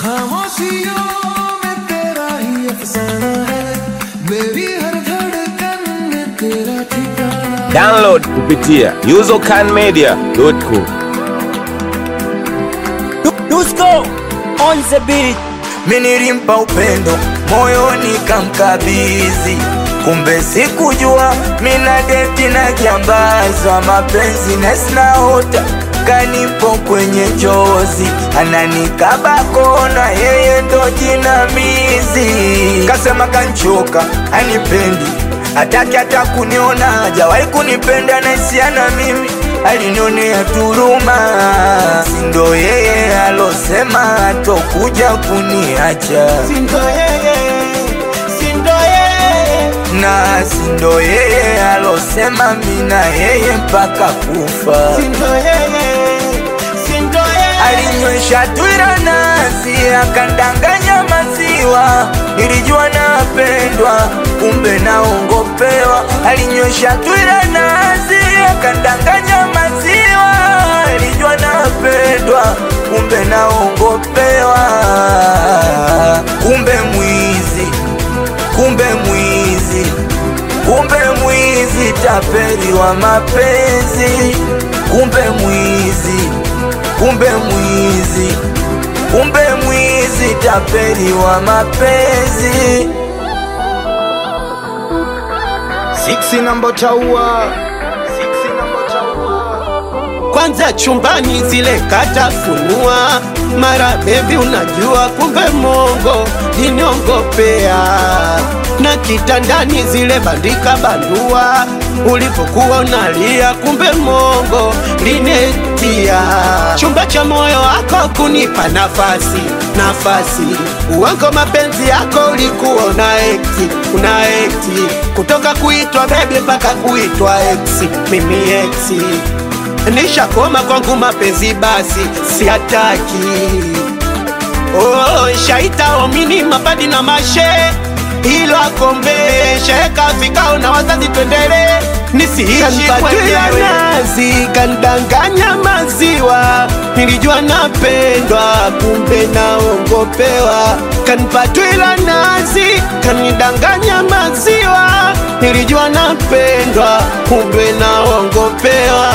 खामोशियों में तेरा ही अफसाना है मेरी हर धड़कन में तेरा ठिकाना Download kupitia usercanmedia.com. Dusko on the beat. Mi nilimpa upendo moyoni kamkabizi, kumbe sikujua mina deti na jambazwa mapenzi nesinaota kanipo kwenye chozi ananikaba kona, yeye ndo jinamizi. Kasema kanchoka anipendi hataki hata kuniona, hajawahi kunipenda naisiana mimi alinionea turuma, sindo yeye alosema atokuja kuniacha Sindo yeye, sindo yeye. na sindo yeye alosema mina yeye mpaka kufa. Sindo yeye, sindo yeye. Alinywesha twira nasi akandanganya maziwa, nilijua napendwa, kumbe naongopewa. Alinywesha twira nasi akandanganya maziwa, nilijua napendwa, kumbe naongopewa. Kumbe mwizi, kumbe mwizi, kumbe mwizi, tapeli wa mapenzi, kumbe mwizi kumbe mwizi, kumbe mwizi, tapeli wa mapenzi. Siksi namba chaua kwanza chumbani zile katafunua mara bebi unajua kumbe mongo liniongopea na kitandani zile bandika bandua ulipokuwa unalia kumbe mongo linetia chumba cha moyo wako kunipa nafasi nafasi uongo mapenzi yako ulikuwa una ekti una ekti kutoka kuitwa bebi mpaka kuitwa eksi mimi eksi nishakoma kwangu mapenzi basi siataki oh, shaita omini mapadi na mashe ilo akombe sheka vikao na wazazi twendele nisiishi mwenyewe nazi kandanganya maziwa nilijua napendwa kumbe naongopewa kanipatwila nazi kanidanganya maziwa nilijua napendwa kumbe naongopewa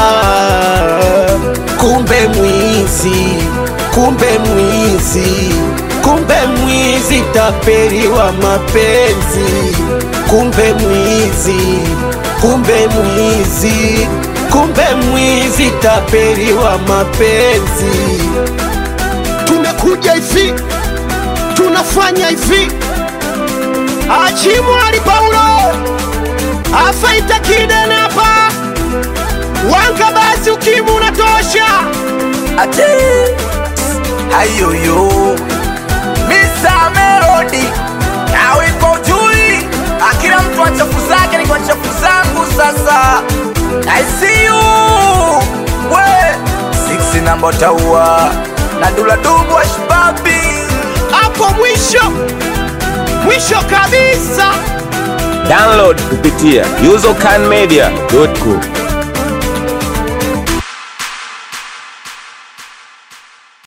kumbe mwizi kumbe mwizi kumbe mwizi tapeli wa mapenzi kumbe mwizi kumbe mwizi kumbe mwizi tapeli wa mapenzi tumekuja hivi tunafanya hivi achimwali paulo afaita kidene hapa wanga basi ukimu unatosha Ate ayoyo Mr. Melody nawe iko jui, akila mtu achafu zake ni kwa chafu zangu. Sasa I see you we six namba taua na dula dubu wa shibabi hapo mwisho mwisho kabisa Download kupitia usercanmedia.com.